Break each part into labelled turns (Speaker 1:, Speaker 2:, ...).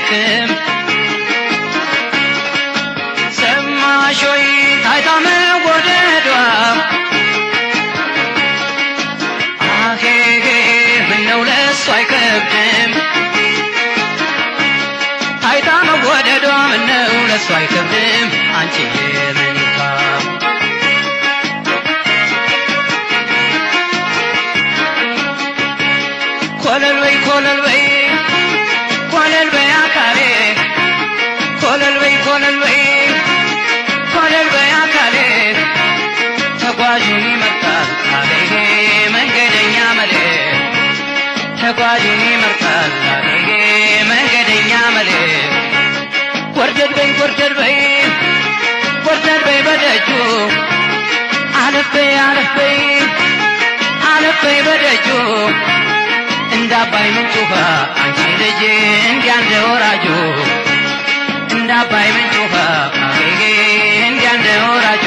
Speaker 1: ሸክም ሰማሽ ወይ ታይታ መወደዷ አሄሄ ምነው ለሱ አይከብድም ታይታ መወደዷ ምነው ለሱ አይከብድም አንቺ የምንካ ኮለል በይ ኮለል በይ ኮለል በይ አካሌ ኮለል በይ ኮለል በይ ኮለል በይ አካሌ ተጓዡን ይመርጣል አሌ መንገደኛ መሌ ተጓዡን ይመርጣል አሌ መንገደኛ መሌ ጎርደድ በይ ጎርደድ በይ ጎርደድ በይ በደጁ አለፍ በይ አለፍ በይ አለፍ በይ በደጁ እንደ አባይ ምንጭ ውሃ አንቺ ልጅ እንዲያ እንደ ወራጁ እንደ አባይ ምንጭ ውሃ አጌጌ እንዲያ እንደ ወራጁ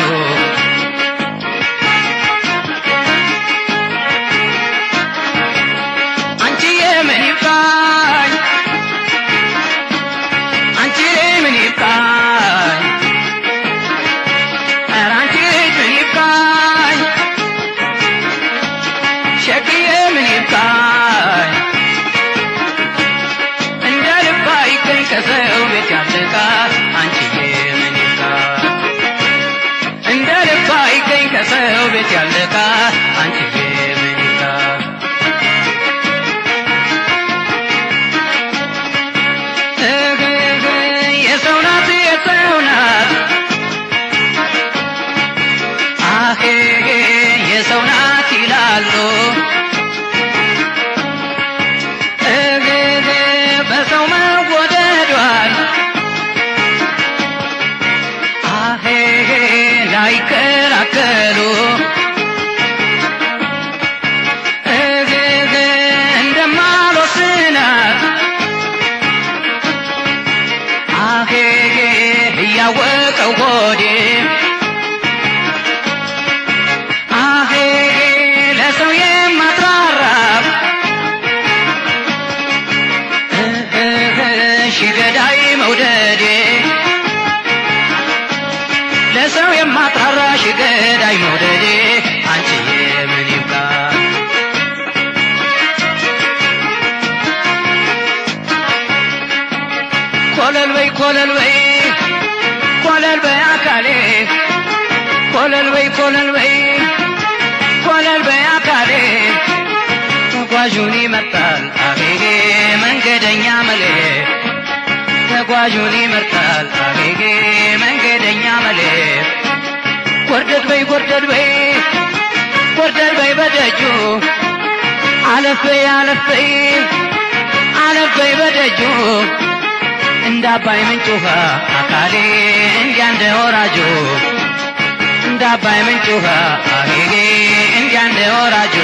Speaker 1: አንቺ የምን ይብቃኝ አንቺ ምን ይብቃኝ ኧረ አንቺ ምን ይብቃኝ ሸክዬ ምን ይብቃኝ እንደ ልባ ይገኝ ከሰው ቤት ያለቃ አንቺዬ ምን ይብቃኝ እንደ ልባ ይገኝ ከሰው ቤት ያለቃ አንቺዬ ምን ይብቃኝ እግግ የሰው ናት የሰው ናት አሄ የሰው ናት ይላሉ እግግ በሰው መወደዷል አሄ ላይከራከሉ እግግ እንደማልወስናት አሄ እያወቀው ሆዴ አሄ ለሰው የማትራራ ሺ ገዳይ መውደዴ ለሰው የማትራራ ሺ ገዳይ መውደዴ አንቺዬ ምን ይብቃ ኮለል በይ ኮለል በይ ኮለል በይ አካሌ ኮለል በይ ኮለል በይ ኮለል በይ አካሌ ተጓዡን ይመርጣል አቤጌ መንገደኛ መሌ ተጓዡን ይመርጣል አቤጌ መንገደኛ መሌ ጎርደድ በይ ጎርደድ በይ ጎርደድ በይ በደጁ አለፍ በይ አለፍ በይ አለፍ በይ በደጁ እንደ አባይ ምንጭ ውሃ አካሌ እንዲያ እንደ ወራጁ እንደ አባይ ምንጭ ውሃ አሄጌ እንዲያ እንደ ወራጁ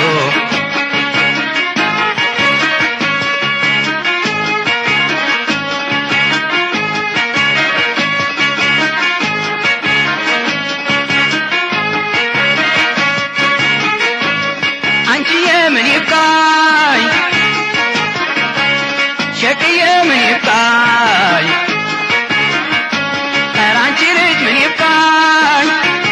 Speaker 1: አንቺዬ ምን ይብቃኝ ሸቅዬ ምን ይብቃኝ ኧረ አንቺ ልጅ ምን ይብቃኝ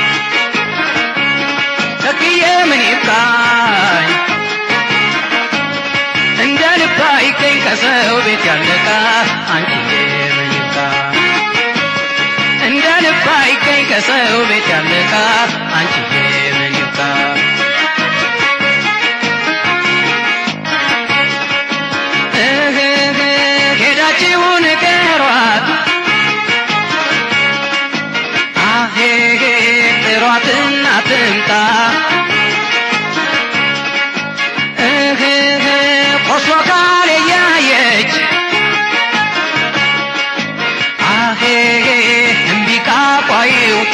Speaker 1: ሸቅዬ ምን ይብቃኝ እንደ ልባ ይገኝ ከሰው ቤት ያለቃ አንቺዬ ምን ይብቃኝ እንደ ልባ ይገኝ ከሰው ቤት ያለቃ አንቺዬ ምን ይብቃኝ እህህ ሄዳችሁ ንገሯት አሄሄ ጥሯትና ትምጣ እህህ ቆስሎ ካል እያየች አሄሄ እምቢ ካፏ ይውጣ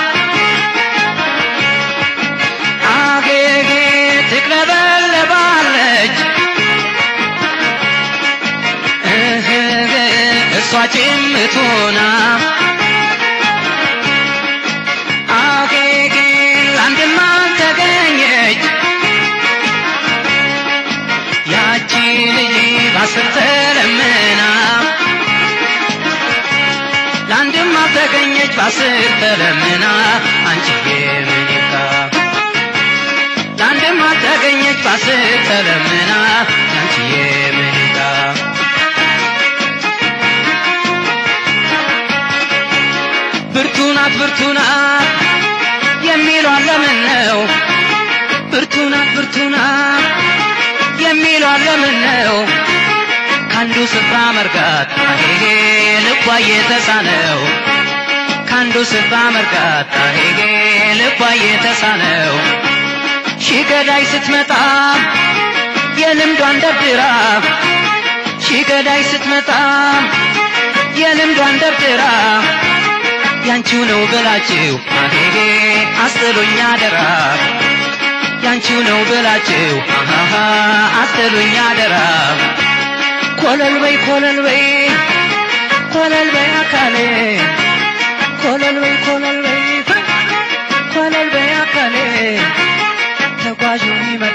Speaker 1: አሄሄ ትቅለበለባለች እህህ እሷ ጭምቱና አጌጌ ለአንድም አልተገኘች ያቺ ልጅ ባስር ተለምና በአስር ተለምና አንቺዬ ምን ይብቃ ለአንድም አልተገኘች በአስር ተለምና አንቺዬ ምን ይብቃ ብርቱ ናት ብርቱ ናት የሚሏን ለምን ነው ብርቱ ናት ብርቱ ናት የሚሏን ለምን ነው ከአንዱ ስፍራ መርጋት አሄጌ ልቧ እየተሳነው ከአንዱ ስፍራ መርጋት አሄጌ ልቧ እየተሳነው ሺህ ገዳይ ስትመጣ የልምዷን ደርድራ ሺህ ገዳይ ስትመጣ የልምዷን ደርድራ ያንቺው ነው ብላችሁ አሄጌ አስጥሉኝ አደራ ያንቺው ነው ብላችሁ አሃሃ አስጥሉኝ አደራ ኮለል በይ ኮለል በይ ኮለል በይ አካሌ ኮለል በይ ኮለል በይ ኮለል በይ አካሌ ተጓዡን ይመ